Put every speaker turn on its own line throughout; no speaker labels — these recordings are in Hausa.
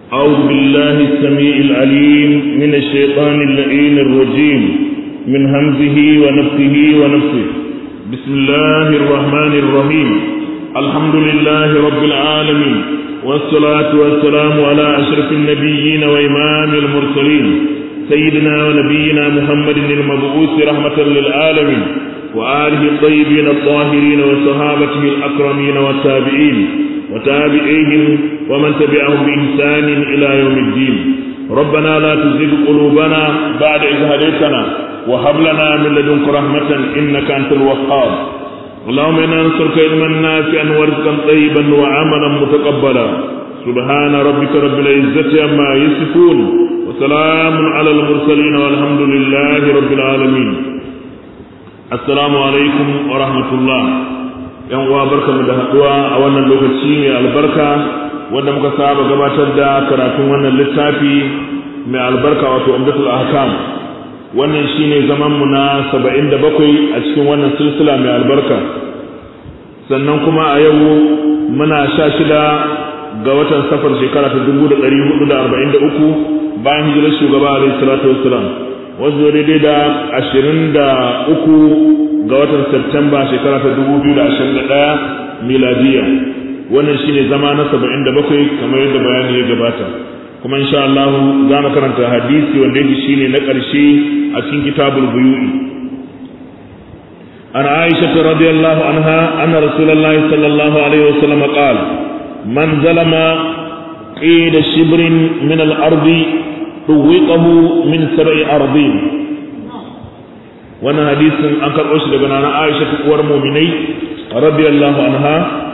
أعوذ بالله السميع العليم من الشيطان اللعين الرجيم من همزه ونفسه ونفسه بسم الله الرحمن الرحيم الحمد لله رب العالمين والصلاة والسلام على أشرف النبيين وإمام المرسلين سيدنا ونبينا محمد المبعوث رحمة للعالمين وآله الطيبين الطاهرين وصحابته الأكرمين والتابعين وتابعيهم ومن تبعهم بإحسان إلى يوم الدين ربنا لا تزغ قلوبنا بعد إذ هديتنا وهب لنا من لدنك رحمة إنك أنت الوهاب اللهم إنا نسألك علما نافعا ورزقا طيبا وعملا متقبلا سبحان ربك رب العزة عما يصفون وسلام على المرسلين والحمد لله رب العالمين السلام عليكم ورحمة الله yan uwa barkamu da haduwa a wannan lokaci mai albarka wanda muka saba gabatar da karatun wannan littafi mai albarka wato umdatul ahkam wannan shine zaman mu na 77 a cikin wannan silsila mai albarka sannan kuma a yau muna sha shida ga watan safar shekara ta 1443 bayan hijirar shugaba alaihi salatu wassalam wasu daidai da 23 ga watan Septemba shekara ta 2021 miladiya wannan shine zama na 77 kamar yadda bayani ya gabata kuma insha Allah za mu karanta hadisi wanda yake shine na ƙarshe a cikin kitabul buyu'i an Aisha radiyallahu anha anna Rasulullahi sallallahu alaihi wasallam qala man zalama qida shibrin min al-ardi tuwiqahu min sab'i ardin wannan hadisin an karɓo shi daga nana Aisha uwar muminai radiyallahu anha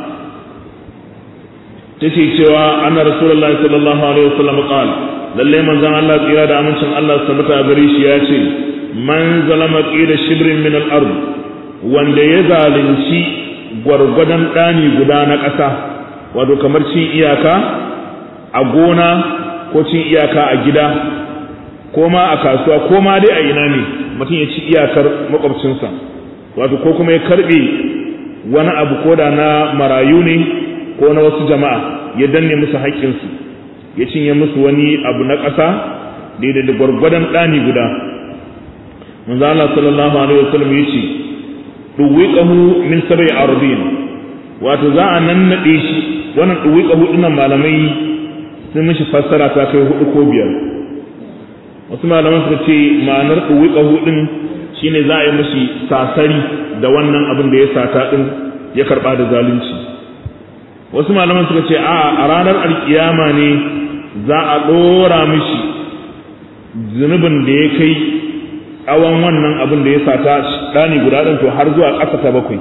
take cewa anna rasulullahi sallallahu alaihi wasallam qal lalle manzon Allah tsira da amincin Allah sabata gare shi ya ce man zalama qida shibrin min al-ard wanda ya zalunci gwargwadon dani guda na ƙasa wato kamar cin iyaka a gona ko cin iyaka a gida ko ma a kasuwa ko ma dai a ina ne mutum ya ci iyakar makwabcinsa wato ko kuma ya karbe wani abu ko da na marayu ne ko na wasu jama'a ya danne musu haƙƙinsu ya cinye musu wani abu na ƙasa daidai da gwargwadon ɗani guda manzo Allah sallallahu alaihi wasallam ya ce duwiqahu min sab'i ardin wato za a nannade shi wannan duwiqahu dinnan malamai sun mishi fassara ta kai hudu ko biyar wasu malaman suka ce ma'anar ɗuwiƙahu ɗin shine za a yi mashi sasari da wannan abin da ya sata ɗin ya karɓa da zalunci wasu malaman suka ce a a ranar alkiyama ne za a ɗora mishi zunubin da ya kai tsawon wannan abin da ya sata ɗani guda ɗin to har zuwa ƙasa ta bakwai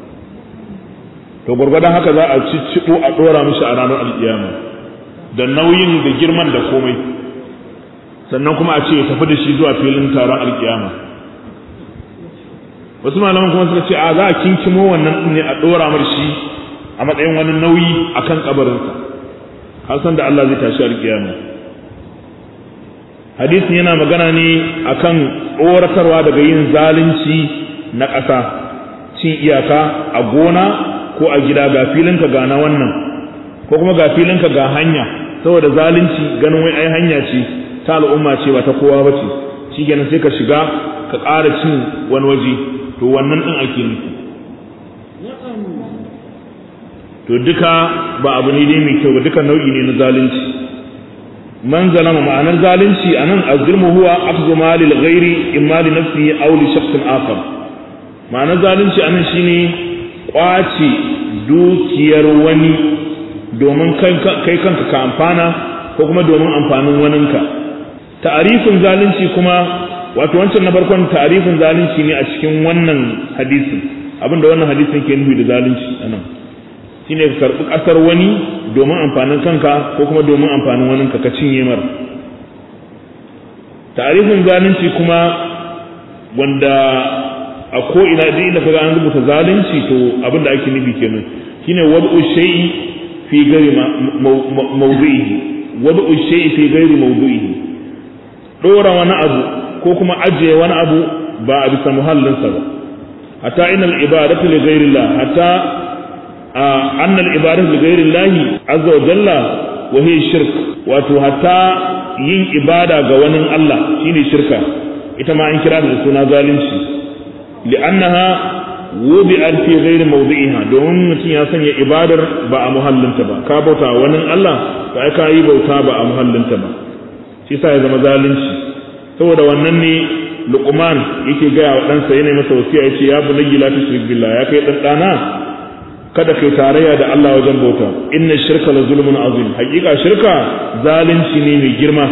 to gwargwadon haka za a cicciɓo a ɗora mishi a ranar alkiyama da nauyin da girman da komai sannan kuma a ce ya tafi da shi zuwa filin taron alkiyama wasu malaman kuma suka ce a za a kinkimo wannan din ne a dora mar shi a matsayin wani nauyi akan kabarinsa har san da Allah zai tashi alkiyama hadisin yana magana ne akan tsoratarwa daga yin zalunci na ƙasa cin iyaka a gona ko a gida ga filinka ga na wannan ko kuma ga filinka ga hanya saboda zalunci ganin wai ai hanya ce ta al'umma ce ba ta kowa ba ce shi kenan sai ka shiga ka ƙara cin wani waje to wannan ɗin ake nufi to duka ba abu ne dai mai kyau ba duka nau'i ne na zalunci man zalama ma'anar zalunci anan azulmu huwa akhdhu mali al-ghairi imma li nafsihi aw li shakhsin akhar ma'anar zalunci anan shine kwace dukiyar wani domin kai kanka ka amfana ko kuma domin amfanin waninka ta'arifin zalunci kuma wato wancan na farkon ta'arifin zalunci ne a cikin wannan hadisin abinda wannan hadisin ke nufi da zalunci anan shine ka karbi kasar wani domin amfanin kanka ko kuma domin amfanin waninka ka cinye mar ta'arifin zalunci kuma wanda a ko ina duk inda kaga an rubuta zalunci to abinda ake nufi kenan shine wad'u shay'i fi ghairi mawdu'ihi wad'u shay'i fi ghairi mawdu'ihi dora wani abu ko kuma ajiye wani abu ba a bisa muhallinsa ba hatta inal ibadatu li ghairillah hatta annal ibadatu li ghairillah azza wa jalla wa hiya shirk wato hatta yin ibada ga wani Allah shine shirka ita ma an kira da suna zalunci li'annaha wubi'at fi ghairi mawdi'iha domin mutum ya sanya ibadar ba a muhallinta ba ka bauta wani Allah ka ka yi bauta ba a muhallinta ba shi sa ya zama zalunci saboda wannan ne Luqman yake gaya wa ɗansa yana masa wasiya yace ya bunayya la tushrik billah ya kai dan dana kada kai tarayya da Allah wajen bauta inna shirka la zulmun azim hakika shirka zalunci ne mai girma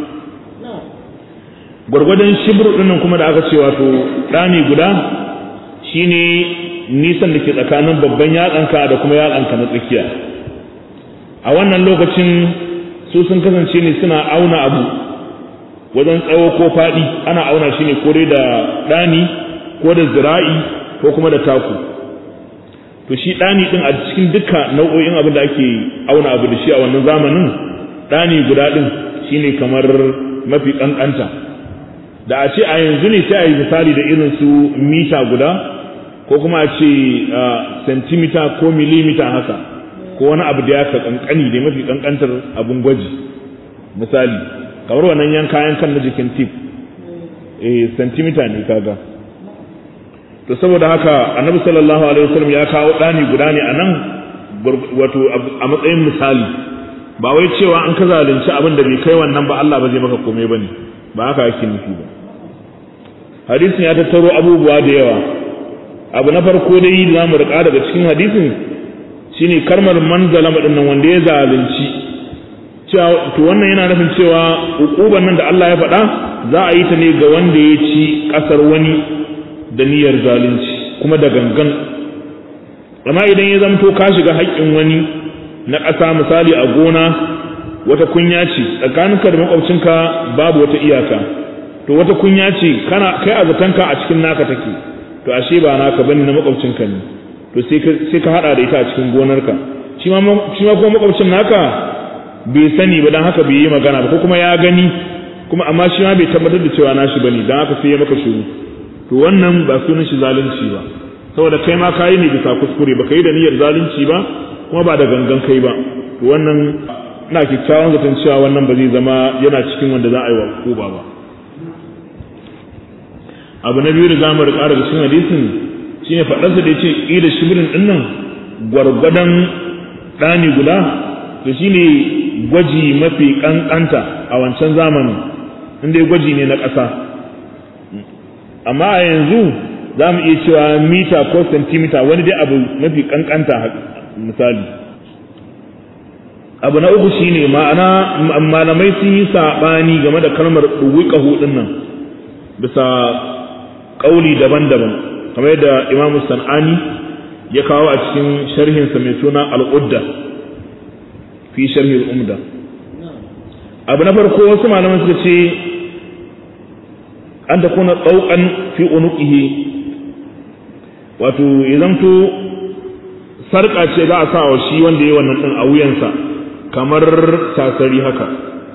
gwargwadon shibru dinnan kuma da aka ce wato ɗani guda shine nisan da ke tsakanin babban yatsanka da kuma yatsanka na tsakiya a wannan lokacin su sun kasance ne suna auna abu wajen tsawo ko faɗi ana auna shi ne kore da ɗani ko da zira'i ko kuma da taku to shi ɗani ɗin a cikin duka nau'o'in abin da ake auna abu da shi a wannan zamanin ɗani guda ɗin shine kamar mafi ƙanƙanta da a ce a yanzu ne sai a yi misali da irin su mita guda ko kuma a ce sentimita ko milimita haka ko wani abu da ya ka kankani da mafi kankantar abun gwaji misali kamar wannan yanka yankan na jikin tip eh sentimita ne kaga to saboda haka annabi sallallahu alaihi wasallam ya kawo dani guda ne anan wato a matsayin misali ba wai cewa an ka zalunci abin da bai kai wannan ba Allah ba zai maka komai bane ba haka yake nufi ba hadisin ya tattaro abubuwa da yawa abu na farko dai da zamu rika daga cikin hadisin shine karmar manzalama din nan wanda ya zalunci cewa to wannan yana nufin cewa ukuban nan da Allah ya faɗa za a yi ta ne ga wanda ya ci kasar wani da niyyar zalunci kuma da gangan amma idan ya zamto ka shiga haƙƙin wani na ƙasa misali a gona wata kunya ce tsakaninka da makwabcinka babu wata iyaka to wata kunya ce kana kai a zatanka a cikin naka take to ashe ba naka bane na makwabcinka ne to sai ka hada da ita a cikin gonarka shi ma kuma makwabcin naka bai sani ba dan haka bai yi magana ba ko kuma ya gani kuma amma shi ma bai tabbatar da cewa nashi bane dan haka sai ya maka shiru to wannan ba sunan shi zalunci ba saboda kai ma kayi ne bisa kuskure ba kai da niyyar zalunci ba kuma ba da gangan kai ba to wannan ina kyakkyawan zaton cewa wannan ba zai zama yana cikin wanda za a yi wa hukuma ba abu na biyu da za mu riƙa daga cikin hadisin shine faɗarsa da ya ce ƙila shibirin ɗin nan gwargwadon ɗani guda to shine gwaji mafi ƙanƙanta a wancan zamanin inda ya gwaji ne na ƙasa amma a yanzu za mu iya cewa mita ko sentimita wani dai abu mafi ƙanƙanta misali abu na uku shine ma'ana malamai sun yi saɓani game da kalmar ɗuwiƙahu ɗin nan bisa ƙauli daban-daban kamar yadda imamu san'ani ya kawo a cikin sharhinsa mai suna al'udda fi sharhin umda abu na farko wasu malaman suka ce an ta kuna tsaukan fi unuqihi wato ya zamto sarƙa ce za a sa wa shi wanda ya wannan ɗin a wuyansa kamar tasari haka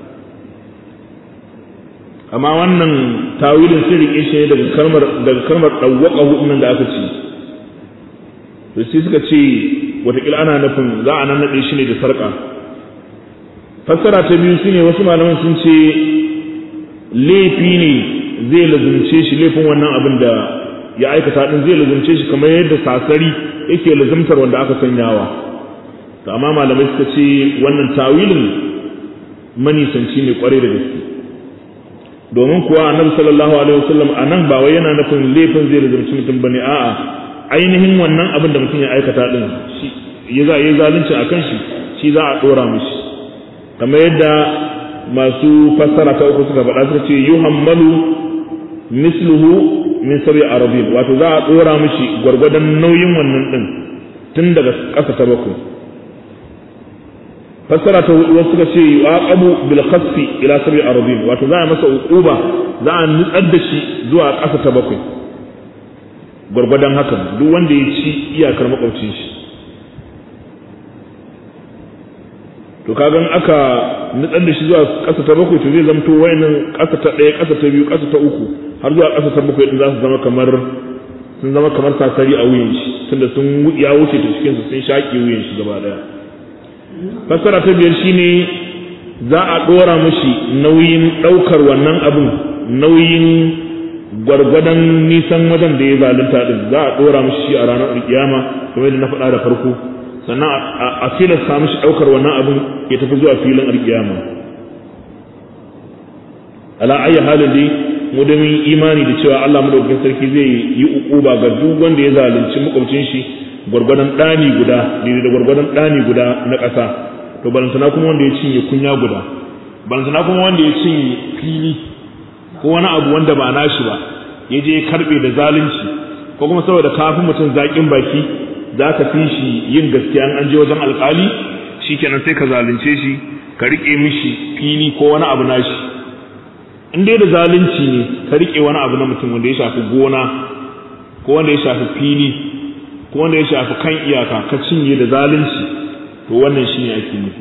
amma wannan tawilin sun rike shi daga kalmar daga kalmar dawwaka hudun da aka ce to sai suka ce watakila ana nufin za a nan nade shi ne da sarka fassara ta biyu shine wasu malaman sun ce laifi ne zai lazumce shi laifin wannan abin da ya aikata din zai lazumce shi kamar yadda sasari yake lazumtar wanda aka sanyawa to amma malamai suka ce wannan tawilin manisanci ne kwarai da gaske domin kuwa annabi sallallahu alaihi wasallam anan ba wai yana nufin laifin zai lazumci mutum bane a'a ainihin wannan abin da mutum ya aikata din shi ya za yi zalunci akan shi shi za a dora mishi kamar yadda masu fassara ta uku suka faɗa suka ce yuhammalu misluhu min sabi arabin wato za a dora mishi gwargwadon nauyin wannan din tun daga ƙasa ta bakwai fassara ta hudu wasu suka ce yuqabu bil khasfi ila sabi arabin wato za a masa uquba za a nutsar da shi zuwa ƙasa ta bakwai gwargwadon hakan duk wanda ya ci iyakar makwabcin shi to kagan aka nutsar da shi zuwa ƙasa ta bakwai to zai zamto wayannan ƙasa ta ɗaya ƙasa ta biyu ƙasa ta uku har zuwa ƙasa ta bakwai din za su zama kamar sun zama kamar sasari a wuyan shi tunda sun ya wuce ta cikin su sun shaƙe wuyan shi gaba ɗaya fassara ta biyar shine za a ɗora mashi nauyin ɗaukar wannan abin nauyin gwargwadon nisan wajen da ya zalunta din za a ɗora mashi shi a ranar alkiyama kamar yadda na faɗa da farko sannan a filasta mashi ɗaukar wannan abin ya tafi zuwa filin alkiyama ala ayi halin dai mu da mun imani da cewa Allah madaukakin sarki zai yi ukuba ga duk wanda ya zalunci makwabcin shi gwargwadon ɗani guda daidai da gwargwadon ɗani guda na ƙasa to balantana kuma wanda ya cinye kunya guda balantana kuma wanda ya cinye fili ko wani abu wanda ba nashi ba ya je karbe da zalunci ko kuma saboda kafin mutum zaƙin baki za ka fi shi yin gaskiya an je wajen alƙali shikenan sai ka zalunce shi ka riƙe mishi fili ko wani abu nashi in dai da zalunci ne ka riƙe wani abu na mutum wanda ya shafi gona ko wanda ya shafi fili ko wanda ya shafi kan iyaka ka cinye da zalunci to wannan shi ne ake nufi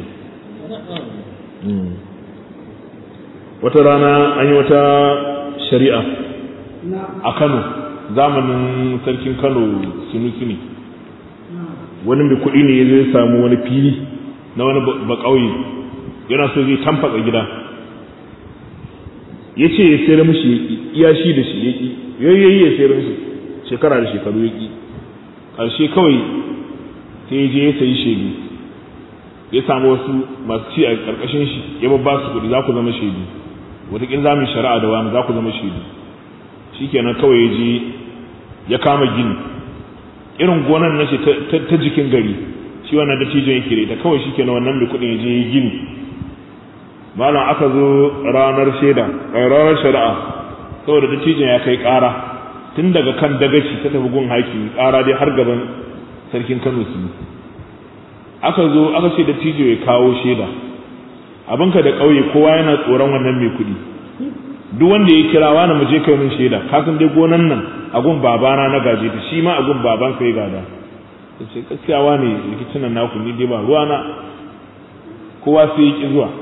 wata rana an yi wata shari'a a kano zamanin sarkin kano sunusi ne wani mai kuɗi ne ya zai samu wani fili na wani bakauye yana so zai tamfaka gida ya ce ya sayar mishi iya shi da shi ya ƙi yayyayi ya sayar mishi shekara da shekaru ya ƙi ƙarshe kawai sai je ya sayi shaidu ya samu wasu masu ci a ƙarƙashin shi ya babba su kuɗi za ku zama shaidu wataƙin za mu yi shari'a da wani za ku zama shaidu shi kenan kawai ya je ya kama gini irin gonan na ce ta jikin gari shi wannan dattijon yake da ita kawai shi kenan wannan mai kuɗin ya je ya gini malam aka zo ranar shaida ranar shari'a saboda dattijon ya kai ƙara tun daga kan dagaci ta tafi gun haƙi ƙara dai har gaban sarkin kano su aka zo aka ce dattijo ya kawo shaida abinka da ƙauye kowa yana tsoron wannan mai kuɗi duk wanda ya kira wani mu je kai min shaida ka san dai gonan nan a gun babana na gaje ta shi ma a gun baban sai gada ce gaskiya wani rikicin nan naku ni dai ba ruwana kowa sai ya ki zuwa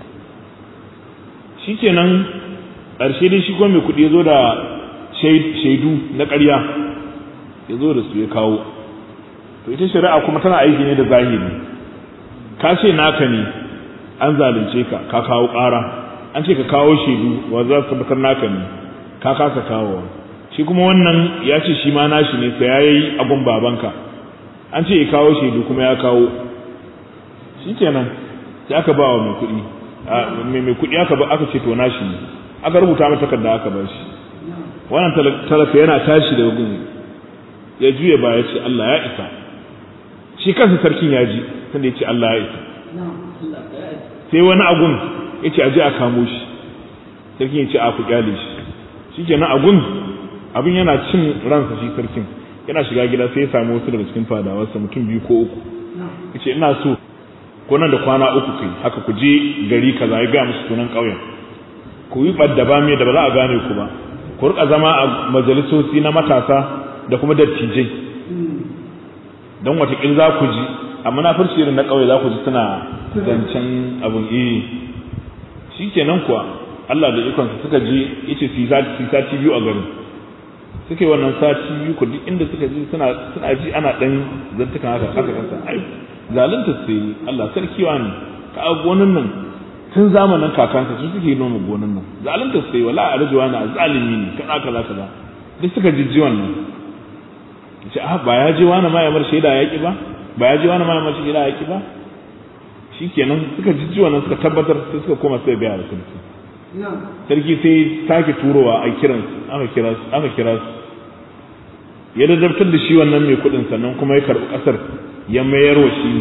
shikenan ƙarshe dai shi kuma mai kuɗi ya zo da shaidu na ƙarya ya zo da su ya kawo to ita shari'a kuma tana aiki ne da zahiri ka ce naka ne an zalunce ka ka kawo ƙara an ce ka kawo shaidu wa za su tabbatar naka ne ka kasa kawo shi kuma wannan ya ce shi ma nashi ne sai yayi abun babanka an ce ya kawo shaidu kuma ya kawo shi kenan sai aka ba wa mai kuɗi mai mai kuɗi aka ba aka ce to nashi ne aka rubuta mata takarda aka ba shi wannan talaka yana tashi daga gun ya juya ba ya ce Allah ya isa shi kansa sarkin ya ji sanda ya ce Allah ya isa sai wani agun ya ce aje a kamo shi sarkin ya ce a ku kyale shi shi kenan agun abin yana cin ransa shi sarkin yana shiga gida sai ya samu wasu daga cikin fadawarsa mutum biyu ko uku ya ce ina so ko nan da kwana uku kai haka ku je gari kaza ya gaya musu sunan ƙauyen ku yi ɓadda ba mai da ba za a gane ku ba ku rika zama a majalisoci na matasa da kuma dattijai don watakil za ku ji a munafurci irin na ƙauye za ku ji suna zancen abin iri shi kenan kuwa Allah da ikonsa suka je yace su sati biyu a garin suke wannan sati biyu ku duk inda suka ji suna suna ji ana dan zantukan haka haka kansa ai zalunta sai Allah sarki wani ka a gonan nan tun zamanin kakansa su suke noma gonan nan zalunta sai wala arjuwa na zalimi ne kaza kaza kaza duk suka jijji wannan ce ah ba ya je wani ma ya mar shaida yaki ba ba ya je wani ma ya mar shaida yaki ba shikenan suka jijji wannan suka tabbatar sai suka koma sai biya da sarki sarki sai sake turowa a kiran aka kira su aka kira su ya dadabtar da shi wannan mai kuɗin sannan kuma ya karɓi ƙasar ya mayar wa shi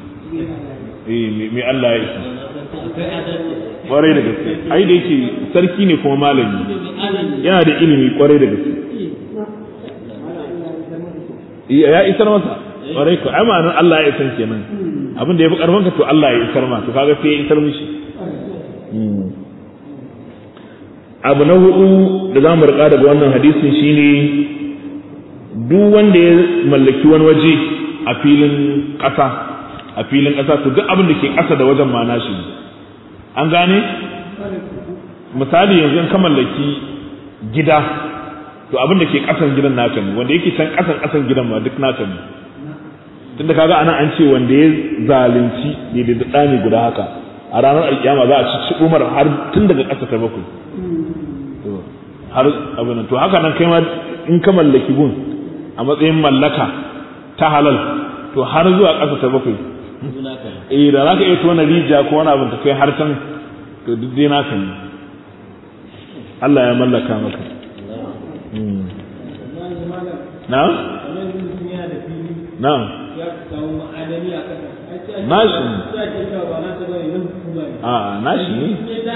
ne mai Allah ya isa kwarai da gaske ai da yake sarki ne kuma malami yana da ilimi kwarai da gaske ya isar masa kwarai ko ai ma'anar Allah ya isar kenan abin da ya fi karfin ka to Allah ya isar ma to kaga sai ya isar mishi abu na hudu da za mu rika daga wannan hadisin shine duk wanda ya mallaki wani waje a filin ƙasa a filin ƙasa to duk abin da ke ƙasa da wajen ma nashi an gane misali yanzu in ka mallaki gida to abin da ke ƙasan gidan naka ne wanda yake can ƙasan ƙasan gidan ma duk naka ne tunda kaga anan an ce wanda ya zalunci ne da ɗani guda haka a ranar alkiyama za a ci umar har tun daga ƙasa ta bakwai har abin to haka nan kai ma in ka mallaki gun a matsayin mallaka ta halal to har zuwa ƙasa ta bakwai eh da za ka iya tona rijiya ko wani abin ta kai har can to duk dai naka ne Allah ya mallaka maka na na nashi a nashi ne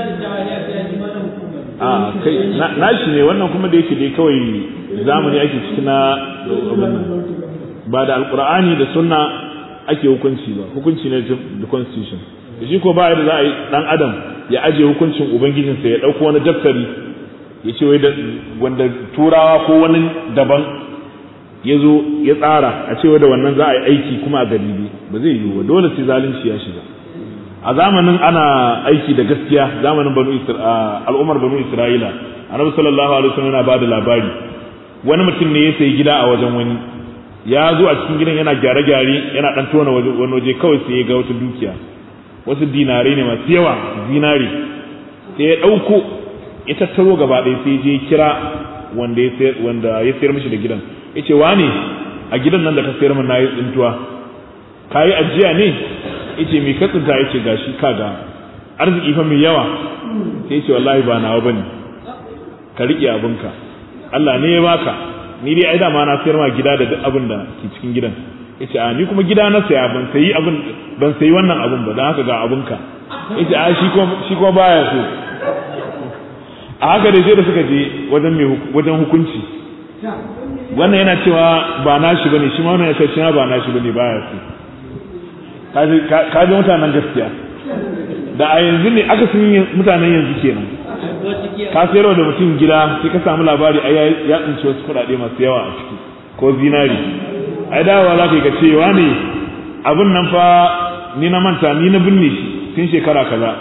a kai nashi ne wannan kuma da yake dai kawai zamani ake ciki na ba da alkur'ani da sunna ake hukunci ba hukunci ne da constitution shi ko ba da za a yi dan adam ya aje hukuncin ubangijinsa ya dauko wani daftari ya ce wai wanda turawa ko wani daban ya zo ya tsara a cewa da wannan za a yi aiki kuma a garibi ba zai yiwu ba dole sai zalunci ya shiga a zamanin ana aiki da gaskiya zamanin banu al'ummar banu isra'ila annabi sallallahu alaihi wasallam yana bada labari wani mutum ne ya sayi gida a wajen wani ya zo a cikin gidan yana gyare-gyare yana dan tona wani waje kawai sai ya ga wata dukiya wasu dinare ne masu yawa zinari sai ya ɗauko ya tattaro gaba ɗaya sai je kira wanda ya sayar wanda ya sayar mishi da gidan yace wane a gidan nan da ka sayar min nayi tsintuwa kayi ajiya ne yace me ka tsinta yace gashi kaga arziki fa mai yawa sai yace wallahi ba nawa bane ka rike abinka Allah ne ya baka ni dai ai da ma na sayar ma gida da duk abin da ke cikin gidan yace a ni kuma gida na saya ban sayi abin ban sayi wannan abin ba dan haka ga abinka yace a shi kuma shi kuma baya so a haka dai sai da suka je wajen mai wajen hukunci wannan yana cewa ba nashi bane shi ma wannan ya cewa ba nashi bane baya so kaji kaji mutanen gaskiya da a yanzu ne aka sun mutanen yanzu kenan ka sayarwa da mutum gida sai ka samu labari ai ya tsinci wasu kuɗaɗe masu yawa a ciki ko zinari ai dawowa za ka yi ka cewa ne abin nan fa ni na manta ni na binne shi tun shekara kaza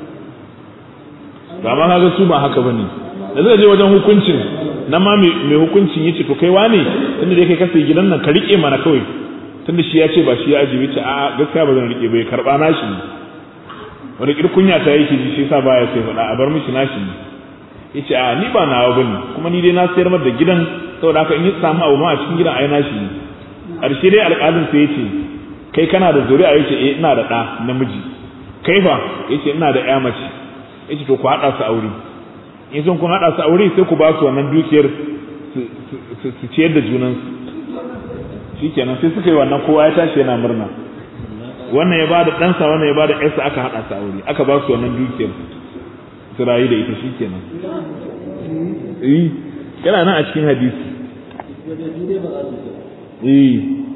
ba ma kaga su ba haka bane da zai je wajen hukuncin nan ma mai hukuncin yace to kai wane tunda dai kai ka sai gidan nan ka rike mana kawai tunda shi ya ce ba shi ya ajiye ce a gaskiya ba zan rike bai karba nashi ne wani kirkunya ta yake ji shi yasa baya sai faɗa a bar mishi nashi ne yace a ni ba nawa bane kuma ni dai na sayar mar da gidan saboda haka in yi samu abu ma a cikin gidan ai nashi ne ƙarshe dai alƙalin sai yace kai kana da zuri'a yace eh ina da ɗa namiji kai fa yace ina da ƴa mace yace to ku haɗa su aure in sun kun haɗa su aure sai ku ba su wannan dukiyar su ciyar da junansu shikenan sai suka yi wannan kowa ya tashi yana murna wannan ya bada ɗansa wannan ya bada ƴarsa aka haɗa su aure aka ba su wannan dukiyar su rayu da ita shikenan eh yana nan a cikin hadisi eh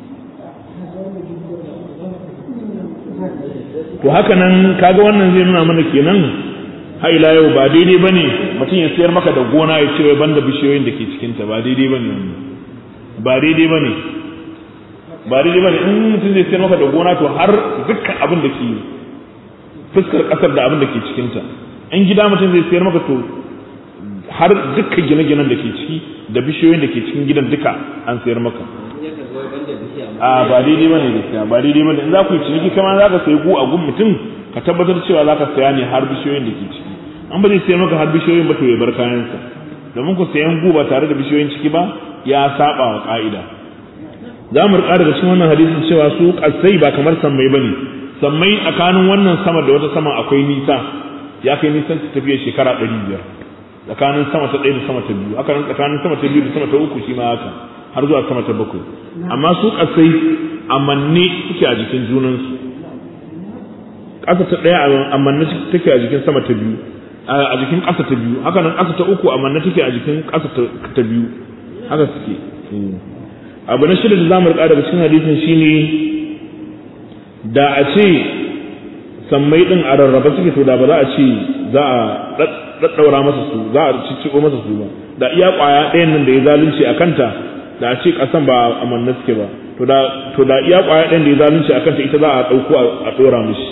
to haka nan kaga wannan zai nuna mana kenan har ila yau ba daidai bane mutum ya sayar maka da gona ya ce banda bishiyoyin da ke cikin ta ba daidai bane wannan ba daidai bane ba daidai bane in mutum zai sayar maka da gona to har dukkan abin da ke fuskar kasar da abin da ke cikin ta in gida mutum zai sayar maka to har dukkan gine-ginen da ke ciki da bishiyoyin da ke cikin gidan duka an sayar maka a ba daidai bane gaskiya ba daidai bane in za ku yi ciniki kama za ka sayi gu a gun mutum ka tabbatar cewa za ka saya ne har bishiyoyin da ke ciki an ba zai sayar maka har bishiyoyin ba to ya bar kayansa domin ku sayan gu ba tare da bishiyoyin ciki ba ya saba wa ka'ida za mu rika daga cikin wannan hadisin cewa su kasai ba kamar sammai bane sammai tsakanin wannan sama da wata sama akwai nisa ya kai nisan tafiya shekara ɗari biyar tsakanin sama ta ɗaya da sama ta biyu haka nan tsakanin sama ta biyu da sama ta uku shi ma haka har zuwa sama ta bakwai amma su kasai amanne suke a jikin junansu ƙasa ta ɗaya amanne take a jikin sama ta biyu a jikin ƙasa ta biyu haka nan ƙasa ta uku amanne take a jikin ƙasa ta biyu haka suke abu na shida da zamu rika daga cikin hadisin shine da a ce sammai din a rarraba suke to da ba za a ce za a daddaura masa su za a cicciko masa su ba da iya kwaya ɗayan nan da ya zalunci a kanta da a ce ƙasan ba a manna suke ba to da to da iya kwaya ɗayan da ya zalunci a kanta ita za a ɗauko a ɗora mishi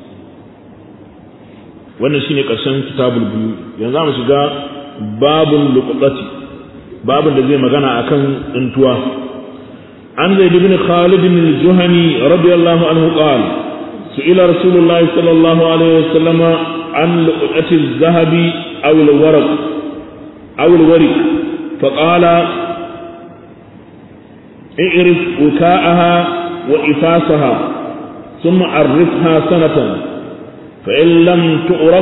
wannan shine ƙarshen kitabul biyu yanzu za mu shiga babun luqati babun da zai magana akan tsintuwa an zaid ibn khalid bin al-juhani radiyallahu anhu qala سئل رسول الله صلى الله عليه وسلم عن لقطة الذهب أو الورق أو الورق فقال اعرف وكاءها وإفاسها ثم عرفها سنة فإن لم تعرف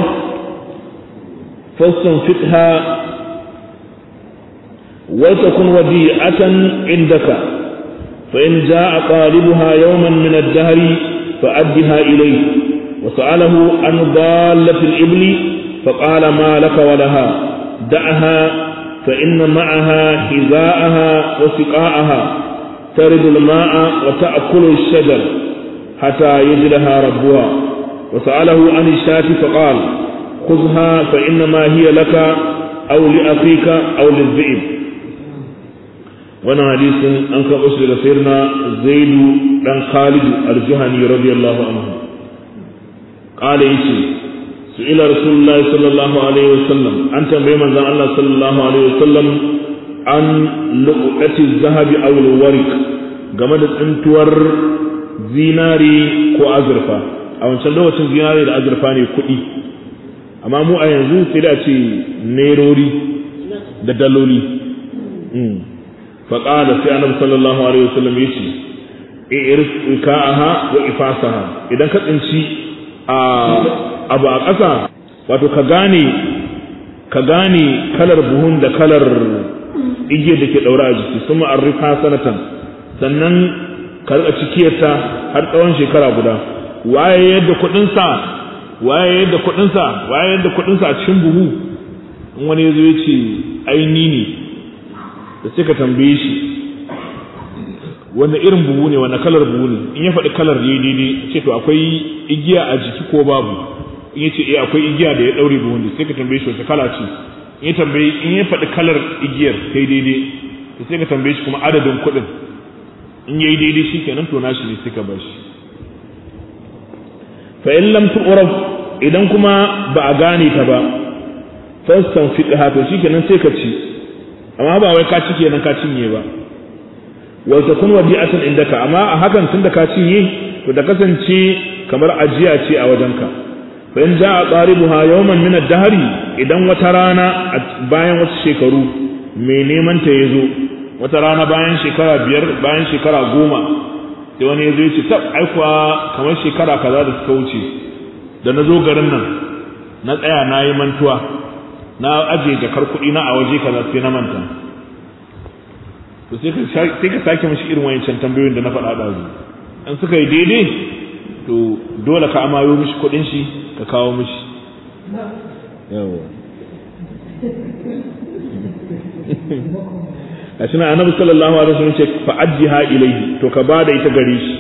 فاستنفقها وتكن وديعة عندك فإن جاء طالبها يوما من الدهر فأدها إليه وسأله عن ضالة الإبل فقال ما لك ولها دعها فإن معها حذاءها وسقاءها ترد الماء وتأكل الشجر حتى يجدها ربها وسأله عن الشاة فقال خذها فإنما هي لك أو لأخيك أو للذئب وانا حديث أنك أسر سيرنا زيد بن خالد الجهني رضي الله عنه قال يشي سئل رسول الله صلى الله عليه وسلم أنت بمن الله صلى الله عليه وسلم عن لقطة الذهب أو الورق game da tsintuwar zinari ko azurfa a wancan lokacin zinari da azurfa ne kuɗi amma mu a yanzu sai da ce nerori da daloli faƙada sai annabi sallallahu alaihi wasallam ya ce irka'aha wa ifasaha idan ka tsinci a abu a ƙasa wato ka gane ka gane kalar buhun da kalar igiyar da ke ɗaura a jiki sun ma'arrifa sanatan sannan ka riƙa cikiyarta har tsawon shekara guda waye yadda kuɗinsa waye yadda kuɗinsa waye yadda kuɗinsa a cikin buhu in wani ya zo ya ce aini ne da sai ka tambaye shi wanda irin buhu ne wanda kalar buhu ne in ya faɗi kalar ne daidai ce to akwai igiya a jiki ko babu in ya ce eh akwai igiya da ya ɗaure buhun da sai ka tambaye shi wata kala ce in ya tambaye in ya faɗi kalar igiyar kai daidai to sai ka tambaye shi kuma adadin kuɗin in yayi daidai shi kenan to nashi ne sai ka bar shi fa in lam tu'raf idan kuma ba a gane ta ba fastan fiqha to shikenan sai ka ci amma ba wai ka ci kenan ka cinye ba wa takun wadi'atan indaka amma a hakan tunda ka cinye to da kasance kamar ajiya ce a wajenka fa in ja'a qaribuha yawman min ad-dahri idan wata rana bayan wasu shekaru mai neman ta yazo wata rana bayan shekara biyar bayan shekara goma sai wani yazo ya ce tab ai kuwa kamar shekara kaza da suka wuce da na zo garin nan na tsaya na yi mantuwa na ajiye jakar kuɗi na a waje kaza sai na manta to sai ka sake mashi irin wayancan tambayoyin da na faɗa ɗazu in suka yi daidai to dole ka amayo mishi kuɗin shi ka kawo mishi yawa a shi na annabi sallallahu alaihi wasallam ce fa ajjiha ilayhi to ka bada ita gare shi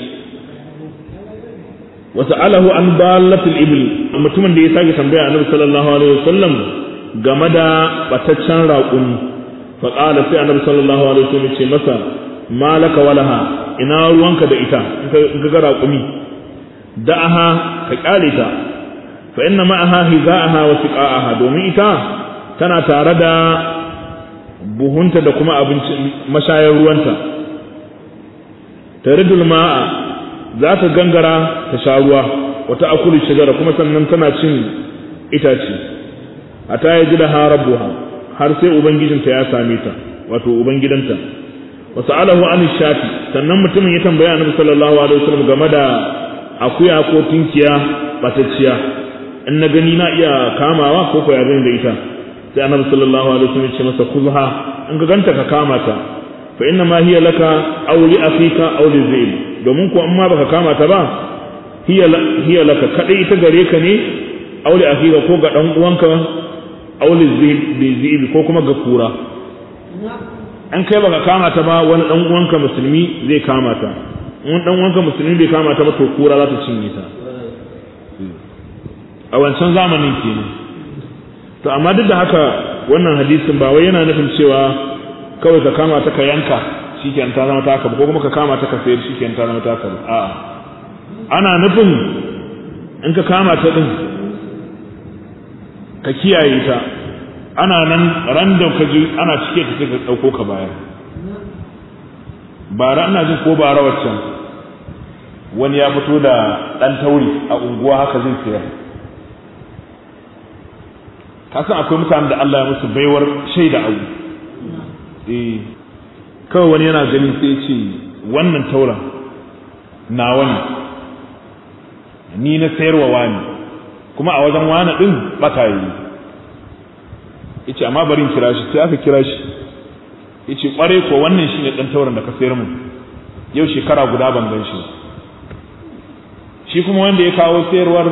wa sa'alahu an dalatil ibl mutumin da ya sake tambaya annabi sallallahu alaihi wasallam game da bataccen raƙumi fa qala sai annabi sallallahu alaihi wasallam ce masa malaka walaha ina ruwanka da ita in ka ga raƙumi da'aha ka kyale ta fa inna ma'aha hiza'aha wa siqa'aha domin ita tana tare da buhunta da kuma abinci mashayar ruwanta taridul ma'a za ta gangara ta sha ruwa wata akulu shigara kuma sannan tana cin itace a ta yi da harabuha har sai ubangijinta ya same ta wato ubangidanta wasu alahu an shafi sannan mutumin ya tambaya annabi sallallahu alaihi wasallam game da akuya ko tinkiya batacciya in na gani na iya kamawa ko ko ya da ita sai annabi sallallahu alaihi wasallam ya ce masa kuzha in ka ganta ka kama ta fa inna ma hiya laka aw li afika aw li zaid domin ko amma baka kama ta ba hiya hiya laka kadai ita gare ka ne aw li afika ko ga dan uwanka aw li zaid ko kuma ga kura an kai baka kama ta ba wani dan uwanka musulmi zai kama ta wani dan uwanka musulmi bai kama ta ba to kura za ta cinye ta a wancan zamanin kenan to amma duk da haka wannan hadisin ba wai yana nufin cewa kawai ka kama ta ka yanka shikenan ta zama taka ko kuma ka kama ta ka sayar shikenan ta zama taka ba a'a ana nufin in ka kama ta din ka kiyaye ta ana nan ran da ka ji ana cike ta sai ka dauko ka bayar bara ina jin ko bara waccan wani ya fito da ɗan tauri a unguwa haka zai sayar kasan akwai mutanen da Allah ya musu baiwar shaida abu eh kawai wani yana ganin sai ce wannan tauran nawa ne ni na sayarwa wani kuma a wajen wani din bata yi yace amma bari in kira shi sai aka kira shi yace kware ko wannan shine dan tauran da ka sayar mu yau shekara guda ban gan shi shi kuma wanda ya kawo sayarwar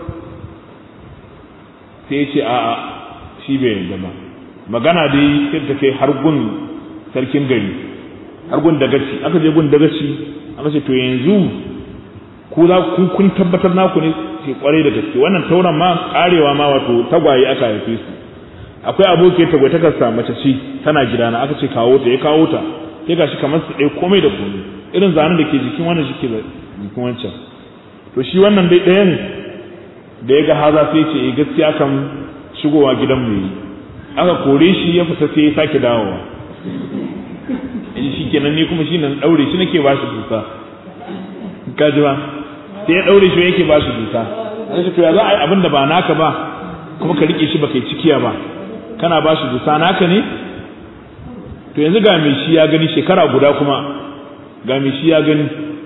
sai ya ce a'a shi bai yarda ba magana dai sai ta kai har gun sarkin gari har gun dagaci aka je gun dagaci aka ce to yanzu ku za ku kun tabbatar naku ne ke kware da gaske wannan tauran ma karewa ma wato tagwaye aka haife su akwai aboki tagwai ta kasa mace ce tana gidana aka ce kawo ta ya kawo ta sai gashi kamar su ɗaya komai da komai irin zanen da ke jikin wannan shi ke jikin wancan to shi wannan dai ɗayan da ya ga haza sai ce gaskiya kan shigowa gidan mu yi aka kore shi ya fita sai ya sake dawowa in shi kenan ni kuma shi nan daure shi nake ba shi dusa kaji ba sai ya daure shi yake ba shi dusa an to ya za a yi abin da ba naka ba kuma ka rike shi ba kai cikiya ba kana ba shi dusa naka ne to yanzu ga mai shi ya gani shekara guda kuma ga mai shi ya gani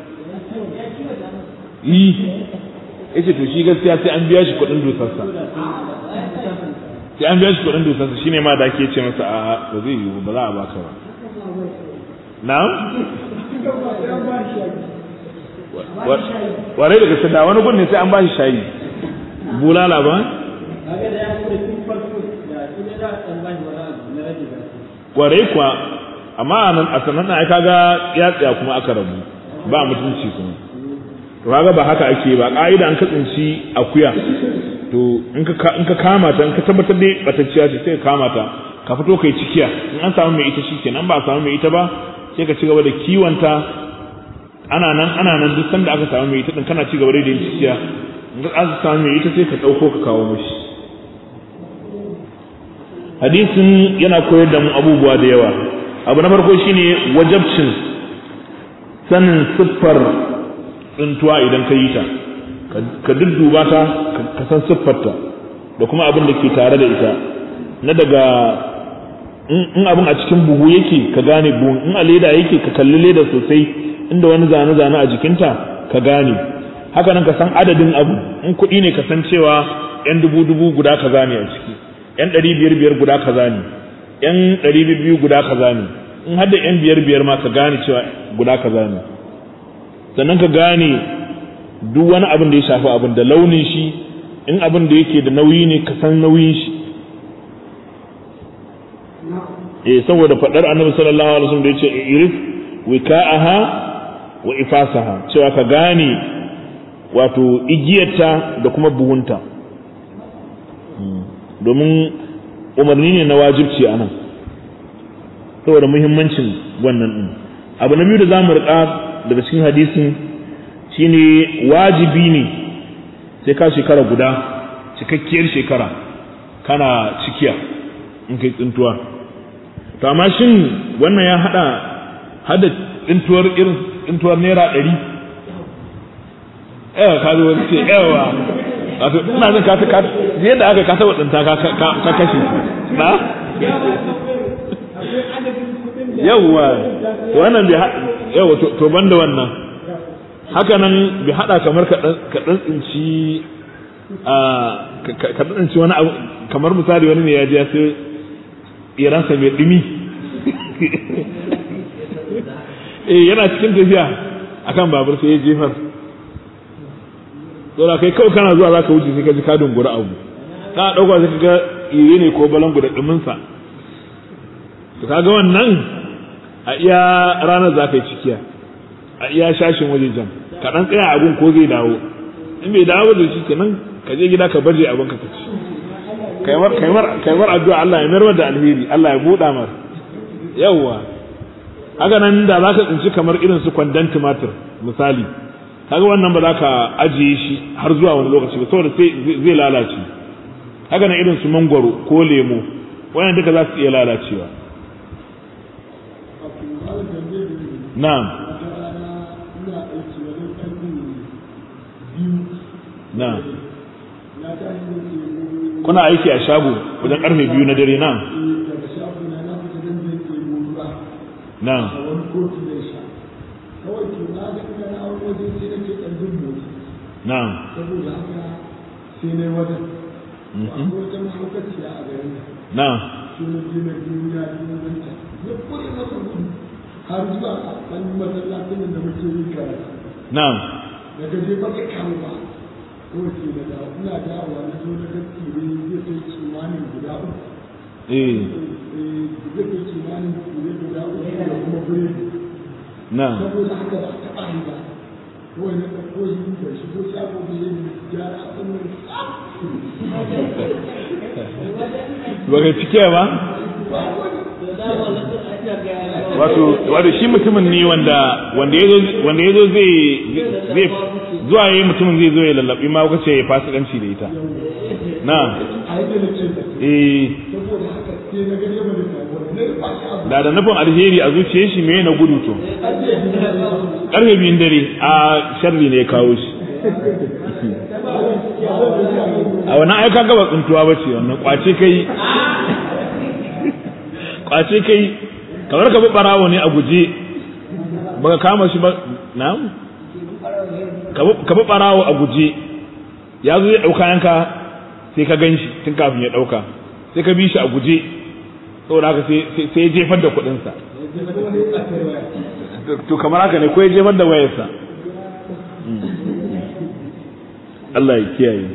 yi yace to shi gaskiya sai an biya shi kuɗin dusarsa sai an biya shi kuɗin dusarsa shine ma da ake ce masa a ba zai yiwu ba za a baka ba na'am warai daga sada wani gun ne sai an ba shi shayi bulala ba kwarai kuwa amma a sanan ai kaga ya tsaya kuma aka rabu ba mutunci kuma to kaga ba haka ake ba ka'ida an ka tsinci akuya to in ka in ka kama ta in ka tabbatar dai batacciya ce sai ka kama ta ka fito kai cikiya in an samu mai ita shikenan ba a samu mai ita ba sai ka ci gaba da kiwonta ana nan ana nan duk sanda aka samu mai ita din kana ci gaba da yin cikiya in ka aka samu mai ita sai ka dauko ka kawo mishi hadisin yana koyar da mu abubuwa da yawa abu na farko shine wajabcin sanin siffar tsintuwa idan ka yi ta ka dudduba ta ka san siffarta da kuma abin da ke tare da ita na daga in abin a cikin buhu yake ka gane buhun in a leda yake ka kalli leda sosai inda wani zane-zane a jikinta ka gane haka nan ka san adadin abu in kuɗi ne ka san cewa yan dubu-dubu guda kaza ne a ciki yan ɗari biyar-biyar guda kaza ne yan ɗari biyu guda kaza ne in har da yan biyar-biyar ma ka gane cewa guda kaza ne sannan ka gane duk wani abin da ya shafi abin da launin shi in abin da yake da nauyi ne ka san nauyin shi eh saboda fadar annabi sallallahu alaihi wasallam da yace irif wika'aha wa ifasaha cewa ka gane wato igiyarta da kuma buhunta domin umarni ne na wajibci anan saboda muhimmancin wannan din abu na biyu da zamu riƙa daga cikin hadisin shine wajibi ne sai ka shekara guda cikakkiyar shekara kana cikiya in kai tsintuwa to amma shin wannan ya hada hada tsintuwar irin tsintuwar naira ɗari yawa ka zo wani ce yawa wato ina jin ka ka yadda aka ka taba tsinta ka ka kashe na yawwa to wannan bai yawa to ban da wannan haka nan bai hada kamar ka dan tsinci ka dan tsinci wani abu kamar misali wani ne ya je sai iransa mai dumi eh yana cikin tafiya akan babur sai ya jefar dole kai kawai kana zuwa zaka wuce sai ka ji ka dungura abu ka dauka sai ka ga ire ne ko balangu da dumin sa to kaga wannan a iya ranar za ka yi cikiya a iya shashin waje jan ka dan tsaya abun ko zai dawo in bai dawo da shi kenan ka je gida ka barje abin ka ci kaimar kaimar kaimar addu'a Allah ya mayar da alheri Allah ya buɗa mar yawwa haka nan da za ka tsinci kamar irin su kwandon tumatir misali kaga wannan ba za ka ajiye shi har zuwa wani lokaci ba saboda sai zai lalace haka nan irin su mangwaro ko lemo wannan duka za su iya lalacewa na'am na kuna aiki a shago wajen karfe biyu na dare na
daga shago na na fita dan zai ɗebo ruwa
na
a wani kotu zai sha kawai to na ga ina na wani waje sai nake ɗan jin motsi
na
saboda haka sai na yi wajen akwai wata mahaukaciya a garin nan
na
shi na je na duniya duniyanta ya kure masa gudu har zuwa ɗan masallacin da muke yi karatu
na
daga je ba ka kamu ba kawai sai na dawo ina dawowa na zo na ga tsire zai kai kimanin guda uku
eh
zai kai kimanin tsire guda uku da kuma biredi
na
saboda haka ba ta ɓari ba kawai na ɗauko yi da shigo shago da yin gyara a tsanin
ba ka cike ba wato wato shi mutumin ne wanda wanda yazo wanda yazo zai zai zuwa yayi mutumin zai zo ya lallabi ma kuka ce ya fasikanci da ita na
a yi da na ce da
eh
saboda haka sai na ga yamma da sabuwa na rufa shi abu
da da nufin alheri a zuciyar shi me na gudu to
ajiye shi da ya
karfe biyun dare a sharri ne ya kawo shi a wannan aika gaba tsuntuwa ba ce wannan kwace kai kwace kai kamar ka bi barawo ne a guje baka kama shi ba na ka bi barawo a guje ya zo ya ɗauka yanka sai ka gan shi tun kafin ya ɗauka sai ka bi shi a guje saboda haka sai sai ya jefar da kuɗinsa to kamar haka ne ko ya jefar da wayarsa Allah ya kiyaye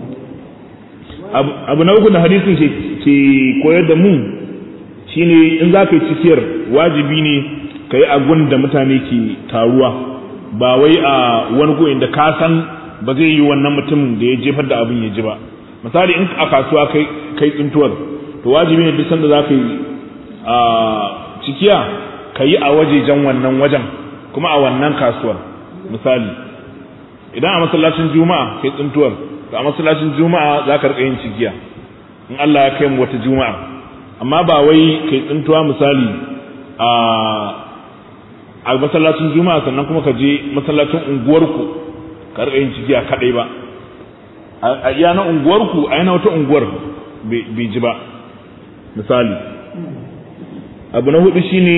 abu na uku da hadisin ke koyar da mu shine in za ka yi cikiyar wajibi ne ka yi agun da mutane ke taruwa ba wai a wani goyin da ka san ba zai yi wannan mutumin da ya jefar da abin ya ji ba misali in a kasuwa kai kai tsintuwar to wajibi ne duk sanda za ka yi a cikiya ka yi a wajejen wannan wajen kuma a wannan kasuwar misali idan a masallacin juma'a kai tsintuwar to a masallacin juma'a za ka rika yin cikiya in Allah ya kai mu wata juma'a amma ba wai kai tsintuwa misali a a masallacin juma'a sannan kuma ka je masallacin unguwarku ka rika yin cikiya kadai ba a iya na unguwarku a yana wata unguwar bai ji ba misali abu na hudu shine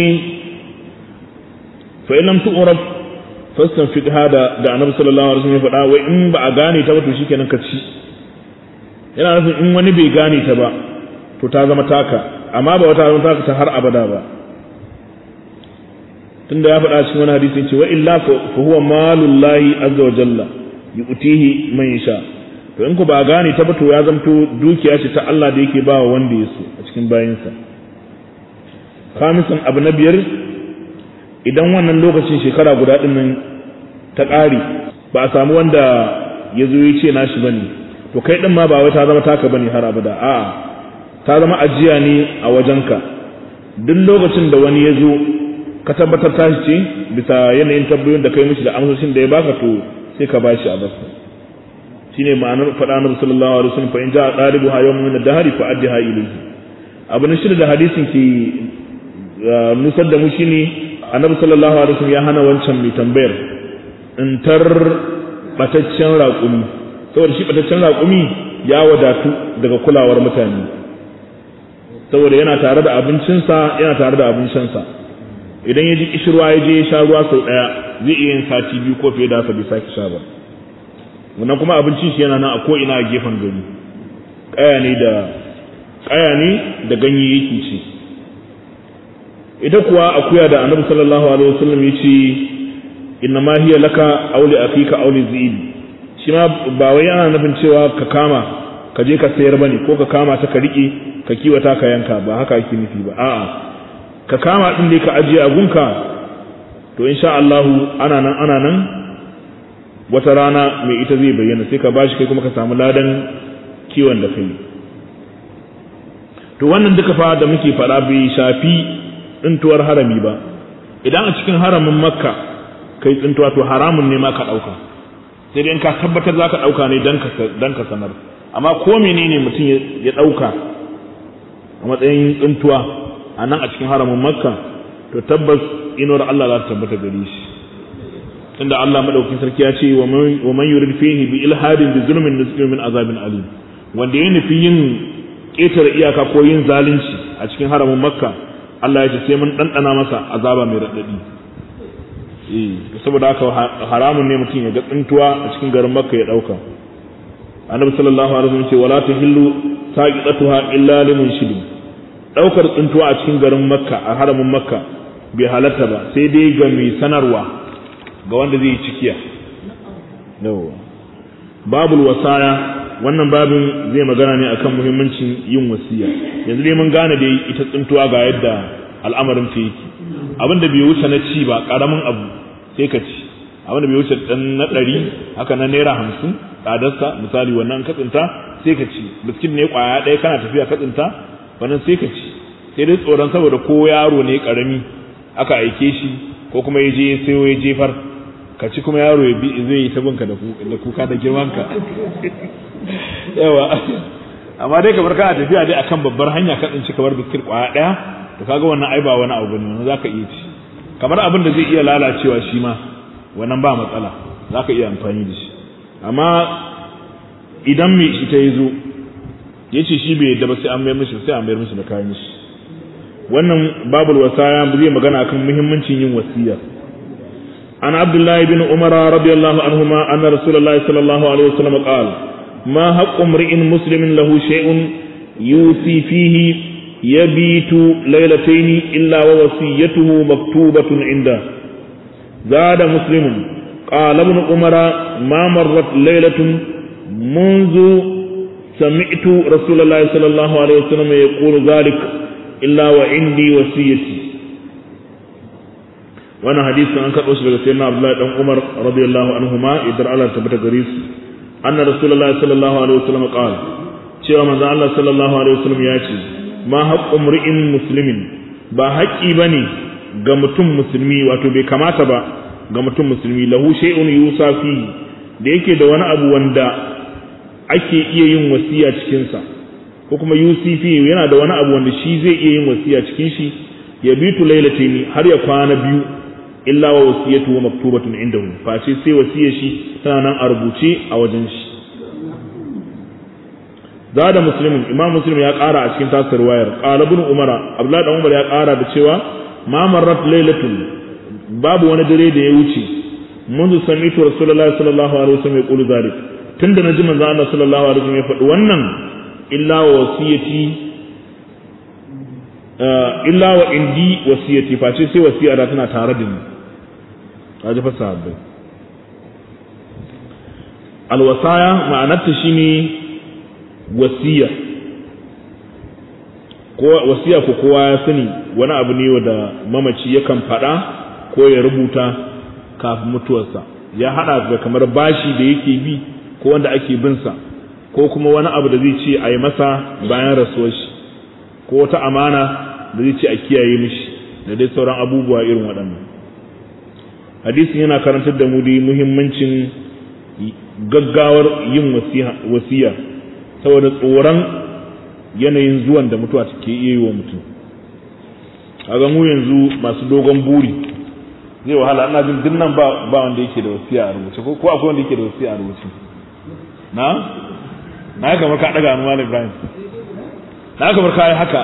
fa in lam tu'raf fastanfid hada da annabi sallallahu alaihi wasallam ya faɗa wai in ba a gane ta ba to shikenan ka ci yana nufin in wani bai gane ta ba to ta zama taka amma ba wata zama taka ta har abada ba tunda ya faɗa cikin wani hadisi ce wa illa fa huwa malullahi azza wa jalla yu'tihi man yasha to in ku ba gane ta ba to ya zamto dukiya ce ta Allah da yake ba wa wanda ya so a cikin bayinsa khamisan abu na biyar idan wannan lokacin shekara guda ɗin nan ta ƙare ba a samu wanda ya zo ya ce nashi ba ne to kai ɗin ma ba wai ta zama taka ba ne har abada a'a ta zama ajiya ne a wajenka duk lokacin da wani ya zo ka tabbatar tashi ce bisa yanayin tabbayoyin da kai mishi da amsoshin da ya baka to sai ka bashi a basa shine ma'anar faɗa na sallallahu alaihi wasallam fa in ja'a dalibu ha yawmun min ad-dahri fa addiha ilayhi abu na shida da hadisin ke nusar da mu shine annabi sallallahu alaihi wasallam ya hana wancan mai tambayar in tar bataccen raƙumi saboda shi bataccen raƙumi ya wadatu daga kulawar mutane saboda yana tare da abincinsa yana tare da abin shansa idan ya ji kishirwa ya je ya sha ruwa sau ɗaya zai iya yin sati biyu ko fiye da haka bai sake sha ba wannan kuma abincin shi yana nan a ko ina a gefen gari ƙaya ne da ƙaya ne da ganye yake ci ita kuwa akuya da annabi sallallahu alaihi wasallam yace inna ma hiya laka aw li akika aw li zib shi ma ba wai yana nufin cewa ka kama ka je ka sayar bane ko ka kama ta ka rike ka kiwata ka yanka ba haka yake nufi ba a'a ka kama din ne ka ajiye a gunka to insha Allah ana nan ana nan wata rana mai ita zai bayyana sai ka bashi kai kuma ka samu ladan kiwon da kai to wannan duka fa da muke faɗa bai shafi tsintuwar harami ba idan a cikin haramin makka kai tsintuwa to haramun ne ma ka ɗauka sai dai in ka tabbatar za ka ɗauka ne don ka sanar amma ko menene mutum ya ɗauka a matsayin tsintuwa a nan a cikin haramin makka to tabbas inuwar Allah za ta tabbata gare shi tunda Allah madaukakin sarki ya ce wa man yurid fihi bi ilhadin bi zulmin nusqi min azabin alim wanda ya nufi yin ƙetare iyaka ko yin zalunci a cikin haramin makka Allah ya ce sai mun ɗanɗana masa azaba mai raɗaɗi eh saboda haka haramun ne mutum ya ga tsintuwa a cikin garin makka ya ɗauka annabi sallallahu alaihi wasallam ce wala tahillu saqitatuha illa limun shidin ɗaukar tsintuwa a cikin garin makka a haramin makka bai halatta ba sai dai ga mai sanarwa ga wanda zai yi cikiya yawa babul wasaya wannan babin zai magana ne akan muhimmancin yin wasiya yanzu dai mun gane dai ita tsintuwa ga yadda al'amarin ta yake abin da bai wuce na ci ba karamin abu sai ka ci abin da bai wuce dan na ɗari haka na naira hamsin tsadarsa misali wannan ka tsinta sai ka ci biskin ne kwaya ɗaya kana tafiya ka tsinta wannan sai ka ci sai dai tsoron saboda ko yaro ne karami aka aike shi ko kuma ya je sayo ya jefar ka ci kuma yaro ya bi zai yi ta binka da kuka da girmanka yawa amma dai kamar kana tafiya dai akan babbar hanya ka tsinci kamar biskit kwaya daya to kaga wannan ai ba wani abu ne wannan zaka iya ci kamar abin da zai iya lalacewa shi ma wannan ba matsala zaka iya amfani da shi amma idan mai ita ya zo ya ce shi bai yadda ba sai an mayar mishi sai an mayar mishi da kayan shi wannan babul wasaya zai magana akan muhimmancin yin wasiya عن عبد الله بن عمر رضي الله عنهما أن رسول الله صلى الله عليه وسلم قال ما حق امرئ مسلم له شيء يوصي فيه يبيت ليلتين إلا ووصيته مكتوبة عنده زاد مسلم قال ابن عمر ما مرت ليلة منذ سمعت رسول الله صلى الله عليه وسلم يقول ذلك إلا وعندي وصيتي wannan hadisin an karɓo shi daga sayyidina Abdullahi dan Umar radiyallahu anhuma idan Allah ta bata gare su anna rasulullahi sallallahu alaihi wasallam qala cewa manzo Allah sallallahu alaihi wasallam ya ce ma haqqu mri'in muslimin ba haƙƙi bane ga mutum musulmi wato bai kamata ba ga mutum musulmi lahu shay'un yusa fi da yake da wani abu wanda ake iya yin wasiya cikin sa ko kuma yusifi yana da wani abu wanda shi zai iya yin wasiya cikin shi ya bitu lailataini har ya kwana biyu illa wa wasiyatu wa maktubatun indahu face sai wasiyar shi tana nan a rubuce a wajen shi zada muslimin imam muslim ya ƙara a cikin tasir wayar qala ibn umara abdullahi dan umar ya ƙara da cewa ma marrat lailatun babu wani dare da ya wuce منذ سمعت رسول الله صلى الله عليه وسلم يقول ذلك tun da na ji manzo Allah sallallahu alaihi wasallam ya faɗi wannan illa wa wasiyati illa wa indi wasiyati face sai wasiya da tana tare da ni kaji fa sahabbai alwasaya ma'anarta shine wasiya ko wasiya ko kowa ya sani wani abu ne wanda mamaci yakan faɗa ko ya rubuta kafin mutuwarsa ya hada da kamar bashi da yake bi ko wanda ake bin sa ko kuma wani abu da zai ce a yi masa bayan rasuwar shi ko wata amana da zai ce a kiyaye mishi da dai sauran abubuwa irin waɗannan hadisin yana karantar da mu dai muhimmancin gaggawar yin wasiya saboda tsoron yanayin zuwan da mutuwa take iya yi wa mutum kaga mu yanzu masu dogon buri zai wahala ina jin dinnan ba ba wanda yake da wasiya a rubuce ko akwai wanda yake da wasiya a rubuce na na kamar ka daga hannu malam Ibrahim na kamar ka yi haka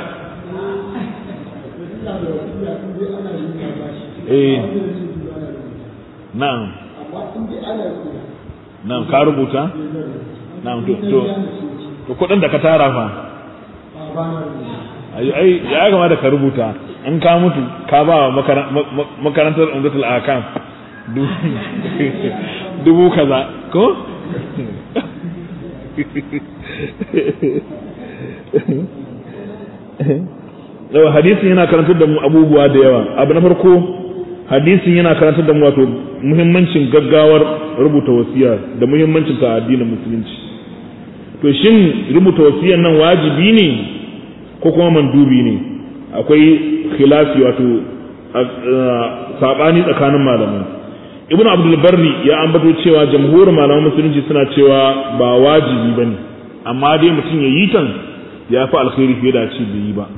eh na'am na'am ka rubuta na'am to to to kudin da ka tara fa ai ai ya kamata ka rubuta in ka mutu ka ba wa makarantar umdatul akam dubu kaza ko Yau hadisin yana karantar da mu abubuwa da yawa abu na farko hadisin yana karantar da mu wato muhimmancin gaggawar rubuta wasiya da muhimmancin ta addinin musulunci to shin rubuta wasiyar nan wajibi ne ko kuma mandubi ne akwai khilafi wato sabani tsakanin malamai ibnu abdul barri ya ambato cewa jamhurin malaman musulunci suna cewa ba wajibi bane amma dai mutum ya yi tan ya fi alkhairi fiye da ci bai yi ba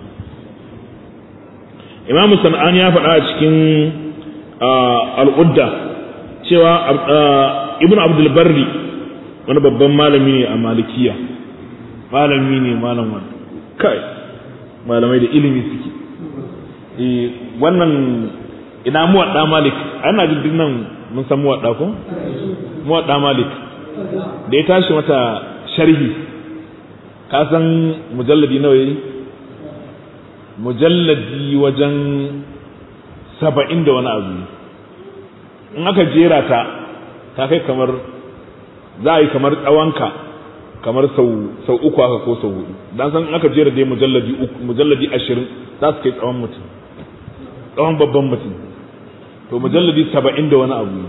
imamu sana'an ya faɗa a cikin al'udda cewa ibn abdul barri wani babban malami ne a malikiya malami ne malam wani kai malamai da ilimi suke wannan ina muwadda malik ana jin nan mun san muwadda ko muwadda malik da ya tashi mata sharhi ka san mujalladi nawa yayi mujalladi wajen saba'in da wani abu in aka jera ta ta kai kamar za a yi kamar tsawonka kamar sau sau uku haka ko sau hudu dan san in aka jera dai mujalladi uku mujalladi ashirin za su kai tsawon mutum tsawon babban mutum to mujalladi saba'in da wani abu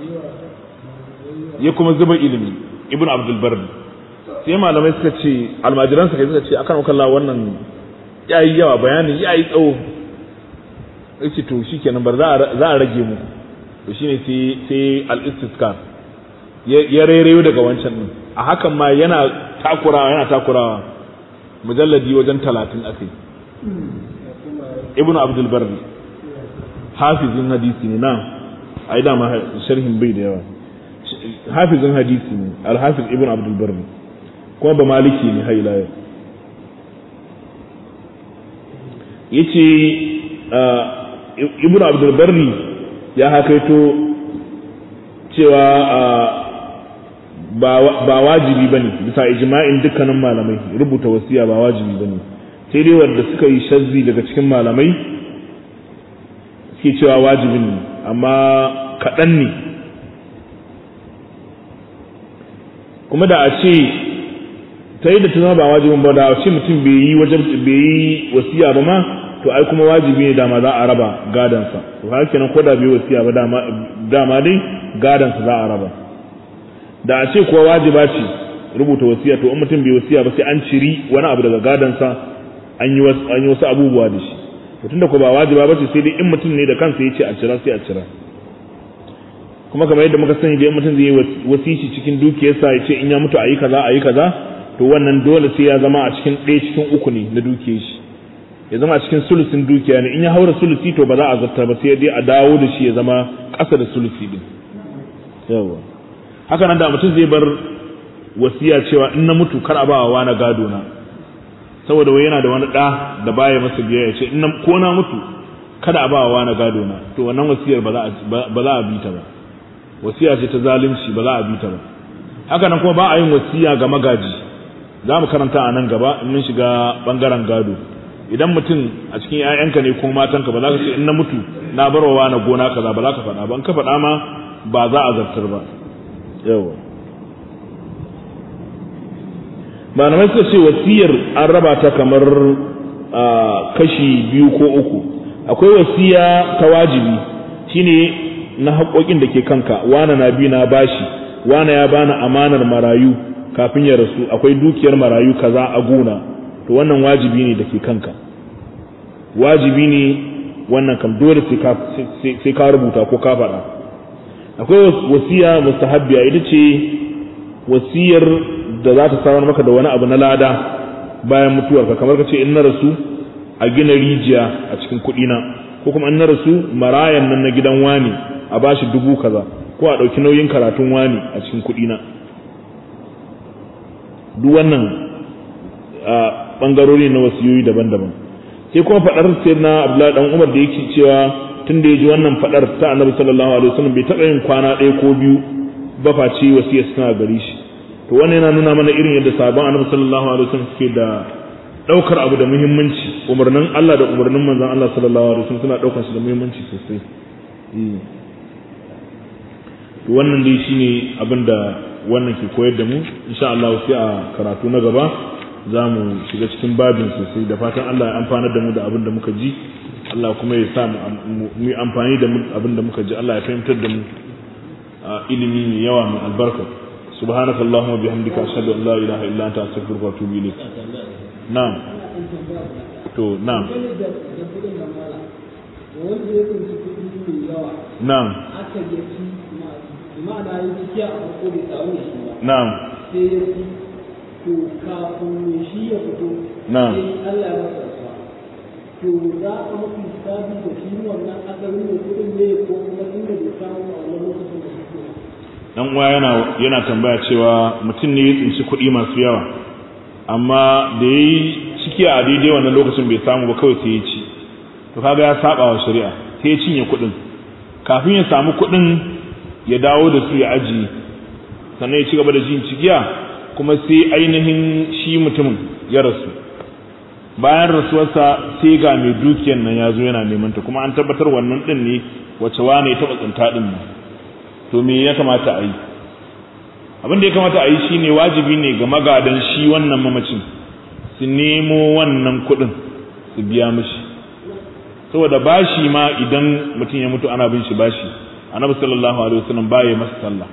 ya kuma zuba ilimi ibn abdul bardi sai malamai suka ce almajiransa kai suka ce akan wakalla wannan ya yi yawa bayanin ya yi tsawo ya ce to shi kenan bar za a rage mu to shine sai al-istiskar ya rairayo daga wancan din a hakan ma yana takurawa yana takurawa mujalladi wajen talatin akai ibnu abdul barri hafizin hadisi ne na ai dama sharhin bai da yawa hafizin hadisi ne al-hafiz ibnu abdul barri kuma ba maliki ne har ila yau yace ibnu abdul barri ya hakaito cewa ba wajibi bane bisa ijma'in dukkanin malamai rubuta wasiya ba wajibi bane sai dai wanda suka yi shazzi daga cikin malamai suke cewa wajibin ne amma kaɗan ne kuma da a ce ta yi da ta zama ba wajibin ba da a ce mutum bai yi wajen bai yi wasiya ba ma to ai kuma wajibi ne dama za a raba gadansa to haka kenan ko da bai wasiya ba dama dama dai gadansa za a raba da a ce kuwa wajiba ce rubuta wasiya to in mutum bai wasiya ba sai an ciri wani abu daga gadansa an yi wasu an yi wasu abubuwa da shi to tunda ko ba wajiba ba ce sai dai in mutum ne da kansa ya ce a cira sai a cira kuma kamar yadda muka sani da in mutum zai yi wasici cikin dukiyarsa ya ce in ya mutu a yi kaza a yi kaza to wannan dole sai ya zama a cikin ɗaya cikin uku ne na dukiyar shi ya zama a cikin sulusin dukiya ne in ya haura sulusi to ba za a zarta ba sai dai a dawo da shi ya zama ƙasa da sulusi din yawa haka nan da mutum zai bar wasiya cewa in na mutu kar a ba wa na gado na saboda wai yana da wani ɗa da baya masa biya ya ce in ko na mutu kada a ba wa na gado na to wannan wasiyar ba za a bi ta ba wasiya ce ta zalunci ba za a bi ta ba haka nan kuma ba a yin wasiya ga magaji za mu karanta a nan gaba in mun shiga bangaren gado idan mutum a cikin 'ya'yanka ne ko matanka ba za ka ce in na mutu na barwa na gona kaza ba za ka faɗa ba in ka faɗa ma ba za a zartar ba yawa malamai suka ce wasiyar an raba ta kamar kashi biyu ko uku akwai wasiya ta wajibi shine na haƙoƙin da ke kanka wana na bi na bashi wana ya bani amanar marayu kafin ya rasu akwai dukiyar marayu kaza a gona to wannan wajibi ne da ke kanka wajibi ne wannan kam dole sai ka rubuta ko ka faɗa akwai wasiya mustahabbiya ita ce wasiyar da za ta samar maka da wani abu na lada bayan mutuwarka kamar ka ce in na rasu a gina rijiya a cikin kuɗina ko kuma in na rasu marayan nan na gidan wani a bashi dubu kaza ko a ɗauki nauyin karatun wani a cikin kuɗina duk wannan ɓangarori na wasiyoyi daban-daban sai kuma faɗar sai na abdullahi dan umar da yake cewa tun da ya ji wannan faɗar ta annabi sallallahu alaihi wasallam bai taɓa yin kwana ɗaya ko biyu ba face wasiyar suna gari shi to wannan yana nuna mana irin yadda sabon annabi sallallahu alaihi wasallam suke da daukar abu da muhimmanci umarnin Allah da umarnin manzon Allah sallallahu alaihi wasallam suna daukar shi da muhimmanci sosai to wannan dai shine abin da wannan ke koyar da mu insha Allah sai a karatu na gaba za mu shiga cikin babin sosai da fatan Allah ya amfana da mu da abin da muka ji Allah kuma ya sa mu yi amfani da abin da muka ji Allah ya fahimtar da mu ilimi mai yawa mai albarka سبحانك اللهم وبحمدك أشهد أن لا إله إلا أنت أستغفرك وأتوب إليك نعم تو نعم نعم نعم
to kafin shi ya fito
na'am
sai Allah ya masa rasuwa to za a mafi sabi da shi wannan asalin mai kuɗin ne ko kuma inda bai samu a wannan lokacin da shi
dan uwa yana yana tambaya cewa mutum ne ya tsinci kuɗi masu yawa amma da yayi ciki a daidai wannan lokacin bai samu ba kawai sai ya ci to kaga ya saba wa shari'a sai ya cinye kuɗin kafin ya samu kuɗin ya dawo da su ya ajiye sannan ya ci gaba da jin cikiya kuma sai ainihin shi mutumin ya rasu bayan rasuwarsa sai ga mai dukiyar nan ya zo yana neman ta kuma an tabbatar wannan din ne wace wane ya taɓa tsinta din nan to me ya kamata a yi abin da ya kamata a yi shine wajibi ne ga magadan shi wannan mamacin su nemo wannan kuɗin su biya mishi saboda bashi ma idan mutum ya mutu ana bin shi bashi annabi sallallahu alaihi wasallam baya masa sallah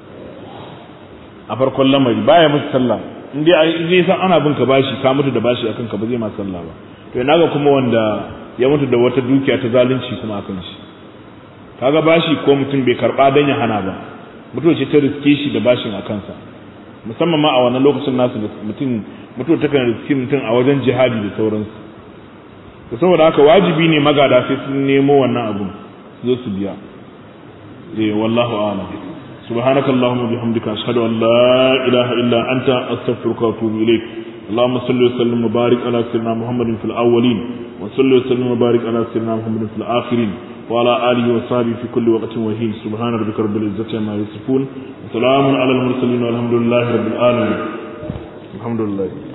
a farkon lamari baya masa sallah in dai zai san ana bin ka bashi ka mutu da bashi akan ka ba zai ma sallah ba to ina ga kuma wanda ya mutu da wata dukiya ta zalunci kuma akan shi kaga bashi ko mutum bai karba dan ya hana ba mutum ce ta riske shi da bashin a kansa musamman ma a wannan lokacin nasu mutum mutum ta kan riske mutum a wajen jihadi da sauransu to saboda haka wajibi ne magada sai sun nemo wannan abun su zo su biya eh wallahu a'lam سبحانك اللهم وبحمدك أشهد أن لا إله إلا أنت أستغفرك وأتوب إليك اللهم صل وسلم وبارك على سيدنا محمد في الأولين وصل وسلم وبارك على سيدنا محمد في الآخرين وعلى آله وصحبه في كل وقت وحين سبحان ربك رب العزة عما يصفون وسلام على المرسلين والحمد لله رب العالمين الحمد لله